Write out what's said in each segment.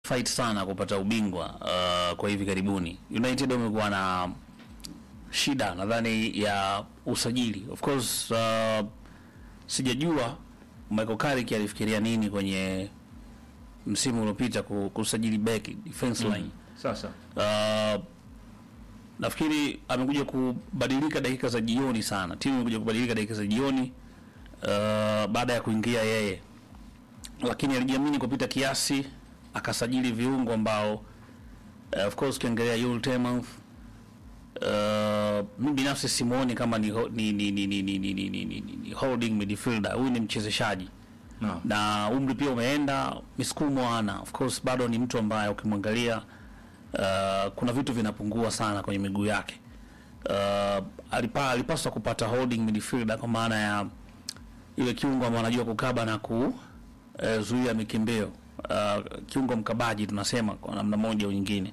fight sana kupata ubingwa uh, kwa hivi karibuni. United wamekuwa na shida nadhani ya usajili. Of course uh, sijajua Michael Carrick alifikiria nini kwenye msimu uliopita ku- kusajili back defense line. Sasa Uh, nafikiri amekuja kubadilika dakika za jioni sana. Timu imekuja kubadilika dakika za jioni uh, baada ya kuingia yeye, lakini alijiamini kupita kiasi, akasajili viungo ambao uh, of course ukiangalia Yul Temuth uh, mimi binafsi simuoni kama ni, ho- ni, ni, ni, ni, ni, ni, ni, ni, ni, ni holding midfielder. Huyu ni mchezeshaji no. na umri pia umeenda, misukumo ana. Of course bado ni mtu ambaye ukimwangalia uh, kuna vitu vinapungua sana kwenye miguu yake. Uh, alipa, alipaswa kupata holding midfielder kwa maana ya ile kiungo ambaye anajua kukaba na kuzuia mikimbio uh, kiungo mkabaji tunasema kwa namna moja au nyingine.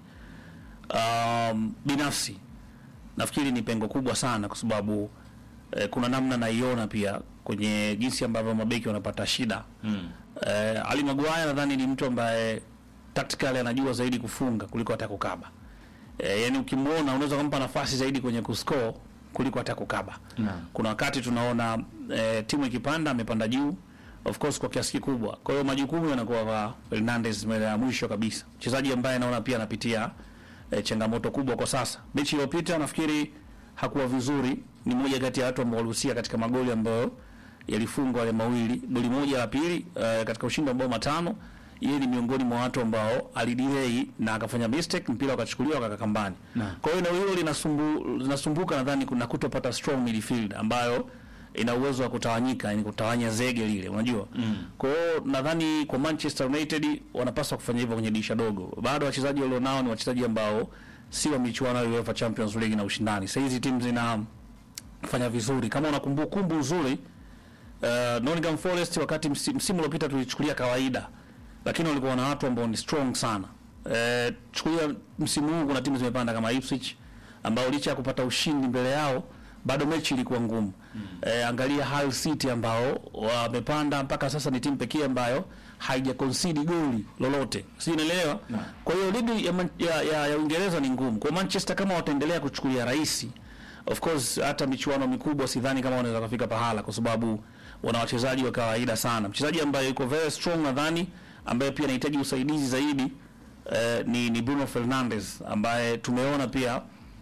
Um, binafsi nafikiri ni pengo kubwa sana kwa sababu eh, kuna namna naiona pia kwenye jinsi ambavyo mabeki wanapata shida mm. eh, Ali Maguire nadhani ni mtu ambaye tactically anajua zaidi kufunga kuliko hata kukaba eh, yani ukimwona unaweza kumpa nafasi zaidi kwenye kuscore kuliko hata kukaba Naam. kuna wakati tunaona eh, timu ikipanda amepanda juu of course kwa kiasi kikubwa kwa hiyo majukumu yanakuwa kwa Fernandes mbele ya mwisho kabisa mchezaji ambaye naona pia anapitia eh, changamoto kubwa kwa sasa mechi iliyopita nafikiri hakuwa vizuri ni moja kati ya watu ambao walihusika katika magoli ambayo yalifungwa wale mawili goli moja la pili eh, katika ushindi wa mabao matano yeye ni miongoni mwa watu ambao alidelay na akafanya mistake mpira ukachukuliwa akaka kambani Naam. kwa hiyo eneo hilo linasumbu, linasumbuka nadhani kuna kutopata strong midfield ambayo ina uwezo wa kutawanyika yani kutawanya zege lile unajua mm. kwa hiyo nadhani kwa Manchester United wanapaswa kufanya hivyo kwenye dirisha dogo bado wachezaji walionao ni wachezaji ambao si wa michuano ya UEFA Champions League na ushindani sasa hizi timu zina fanya vizuri kama una kumbukumbu nzuri uh, Nottingham Forest wakati msi- msimu uliopita tulichukulia kawaida lakini walikuwa na watu ambao ni strong sana uh, chukulia msimu huu kuna timu zimepanda kama Ipswich ambao licha ya kupata ushindi mbele yao bado mechi ilikuwa ngumu mm. eh, angalia Hull City ambao wamepanda mpaka sasa ni timu pekee ambayo haija concede goli lolote si unaelewa Naam. kwa hiyo ligi ya, Man- ya, ya, ya Uingereza ni ngumu kwa Manchester kama wataendelea kuchukulia rahisi of course hata michuano mikubwa sidhani kama wanaweza kufika pahala kwa sababu wana wachezaji wa kawaida sana mchezaji ambaye yuko very strong nadhani ambaye pia anahitaji usaidizi zaidi eh, ni, ni Bruno Fernandes ambaye tumeona pia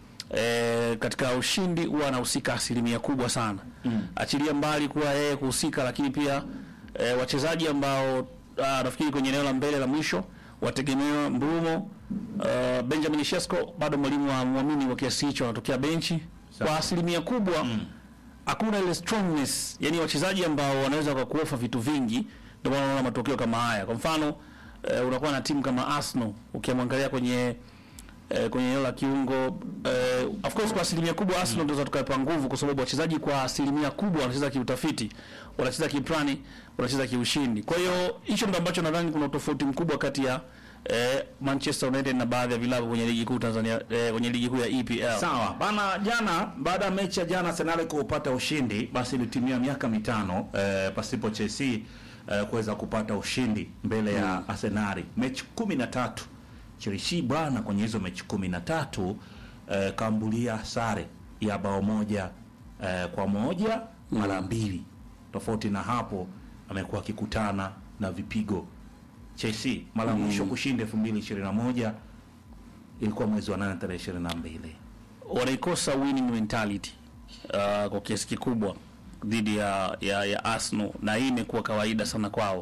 eh, katika ushindi huwa anahusika asilimia kubwa sana mm. achilia mbali kuwa yeye kuhusika lakini pia eh, wachezaji ambao ah, nafikiri kwenye eneo la mbele la mwisho wategemewa Mbrumo uh, Benjamin Shesko bado mwalimu wa mwamini wa kiasi hicho anatokea benchi kwa asilimia kubwa hakuna ile strongness yani wachezaji ambao wanaweza kwa kuofa vitu vingi ndio maana unaona matokeo kama haya kwa mfano eh, unakuwa na timu kama Arsenal ukimwangalia kwenye eh, kwenye eneo la kiungo eh, of course kwa asilimia kubwa Arsenal ndio mm. tukaipa nguvu kwa sababu wachezaji kwa asilimia kubwa wanacheza kiutafiti wanacheza kiplani wanacheza kiushindi kwa hiyo hicho ndio ambacho nadhani kuna utofauti mkubwa kati ya eh, Manchester United na baadhi ya vilabu kwenye ligi kuu Tanzania eh, kwenye ligi kuu ya EPL Sawa bana, jana baada ya mechi ya jana Arsenal kupata ushindi, basi ilitimia miaka mitano eh, pasipo Chelsea eh, kuweza kupata ushindi mbele ya Arsenal. Mechi kumi na tatu Chelsea bwana, kwenye hizo mechi kumi na tatu eh, kambulia sare ya bao moja eh, kwa moja mara mbili. Tofauti na hapo, amekuwa akikutana na vipigo Chelsea. Mara ya mwisho kushinda 2021 ilikuwa mwezi wa 8 tarehe 22. wanaikosa winning mentality uh, kwa kiasi kikubwa dhidi ya, ya, ya Arsenal na hii imekuwa kawaida sana kwao.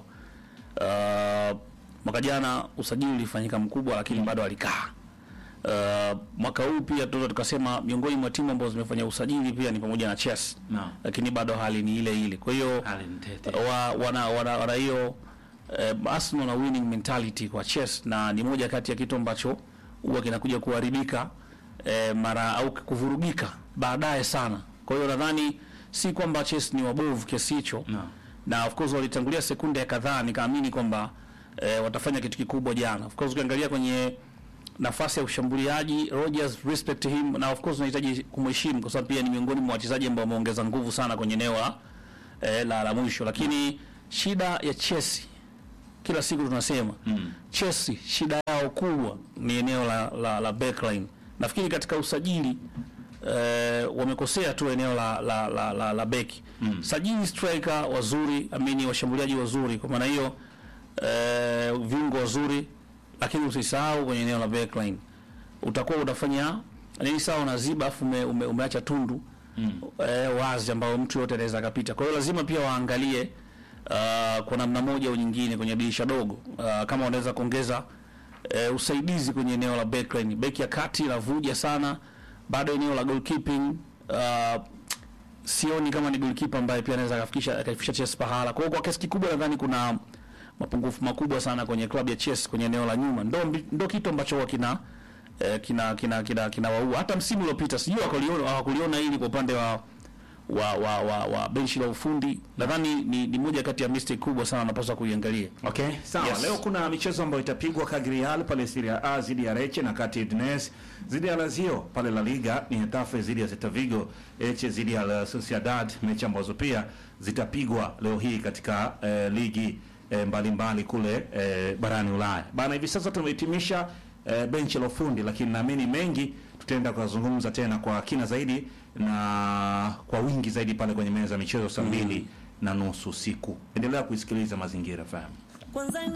Uh, mwaka jana usajili ulifanyika mkubwa, lakini bado alikaa. Uh, mwaka huu pia tunaweza tukasema miongoni mwa timu ambazo zimefanya usajili pia ni pamoja na Chelsea Naam. lakini bado hali ni ile ile. Kwa hiyo Hali ni tete. wa, wana wana wana hiyo eh, Arsenal na winning mentality kwa Chelsea, na ni moja kati ya kitu ambacho huwa kinakuja kuharibika eh, mara au kuvurugika baadaye sana. Kwa hiyo nadhani si kwamba Chelsea ni wabovu kiasi hicho Naam. na of course walitangulia sekunde ya kadhaa, nikaamini kwamba eh, watafanya kitu kikubwa jana. Of course ukiangalia kwenye nafasi ya ushambuliaji Rodgers, respect him, na of course unahitaji kumheshimu kwa sababu pia ni miongoni mwa wachezaji ambao wameongeza nguvu sana kwenye eneo la eh, la, la mwisho, lakini shida ya Chelsea kila siku tunasema mm. Chelsea shida yao kubwa ni eneo la, la, la backline. Nafikiri katika usajili eh, wamekosea tu eneo la la, la, la, la beki mm. Sajili striker wazuri, amini washambuliaji wazuri, kwa maana hiyo eh, viungo wazuri, lakini usisahau kwenye eneo la backline utakuwa unafanya nini sawa, unaziba afu ume, ume, umeacha tundu mm. eh, wazi ambayo mtu yote anaweza akapita. Kwa hiyo lazima pia waangalie uh, kwa namna moja au nyingine kwenye dirisha dogo uh, kama wanaweza kuongeza uh, usaidizi kwenye eneo la backline. Beki ya kati inavuja sana, bado eneo la goalkeeping uh, sioni kama ni goalkeeper ambaye pia anaweza akafikisha akafikisha Chelsea pahala. Kwa hiyo kwa kiasi kikubwa nadhani kuna mapungufu makubwa sana kwenye klabu ya Chelsea kwenye eneo la nyuma, ndo mbi- ndo kitu ambacho huwa kina eh, kina kina kina kinawaua. Hata msimu uliopita sijui hawakuliona hawakuliona hili kwa upande wa wa wa, wa, wa benchi la ufundi. Nadhani ni, ni moja kati ya mistake kubwa sana wanapaswa kuiangalia. Okay, sawa. Yes. Leo kuna michezo ambayo itapigwa Cagliari pale Serie A dhidi ya Lecce na kati ya Udinese dhidi ya Lazio pale La Liga ni Getafe dhidi ya Celta Vigo, Elche dhidi ya La Sociedad, mechi ambazo pia zitapigwa leo hii katika eh, ligi eh, mbalimbali kule eh, barani Ulaya. Bana, hivi sasa tumehitimisha eh, benchi la ufundi, lakini naamini mengi tutaenda kuzungumza tena kwa kina zaidi na kwa wingi zaidi pale kwenye meza ya michezo saa mbili na nusu usiku. Endelea kuisikiliza Mazingira FM. Kwanza